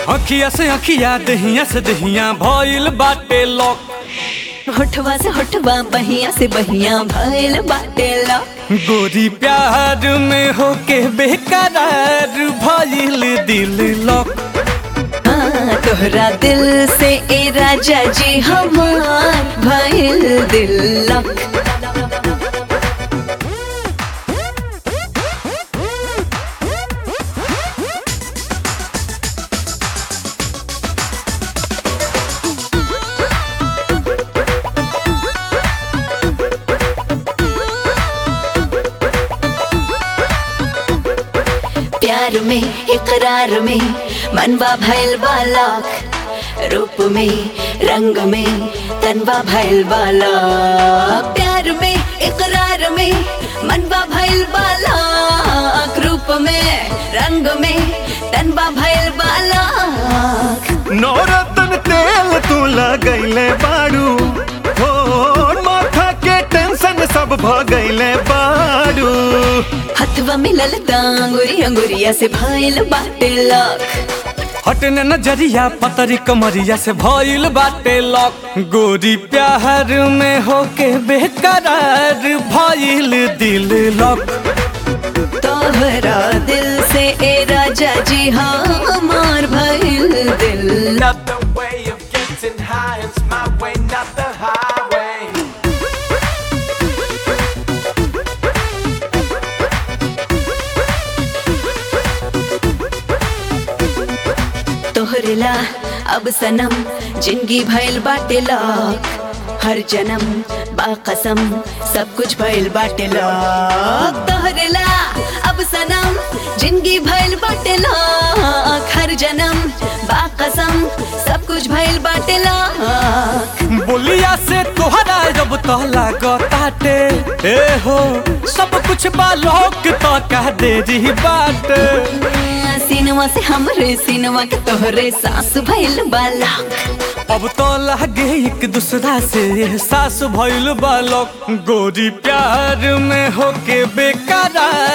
अखिया से अखिया दहिया से दहिया भइल बाटे लॉक होठवा से होठवा बहिया से बहिया भइल बाटे ला गोरी प्यार में होके बेकरार भइल दिल लॉक हाँ, तोहरा दिल से ए राजा जी हमार भइल दिल लक प्यार में इकरार में मनवा भइल बालक रूप में रंग में तनवा भइल बालक प्यार में इकरार में मनवा भइल बालक रूप में रंग में तनवा भइल बालक नौरतन तेल तू लगैले बाड़ू हो माथा के टेंशन सब भ गईले बाड़ू हथवा मिलल दांगुरी अंगुरिया से भइल बाटे लक हटने नजरिया पतरी कमरिया से भइल बाटे लॉक गोरी प्यार में होके बेकरार भइल दिल लॉक तोहरा दिल से ए राजा जी हमार भइल दिल लक Another way of getting high, it's my way, not the highway. तोहरेला अब सनम जिंदगी भइल बाटे लक हर जन्म बाकसम सब कुछ भइल बाटे लक तोहरेला अब सनम जिंदगी भइल बाटे लक हर जन्म बाकसम सब कुछ भइल बाटे लक बोलिया से तोहरा जब तो लागताटे ए हो सब कुछ बालोक तो कह दे रही बात सिनवा से हमरे सिनवा के तोहरे सास भइल बालक अब तो लागे एक दूसरा से सास भइल बालक गोरी प्यार में होके बेकरार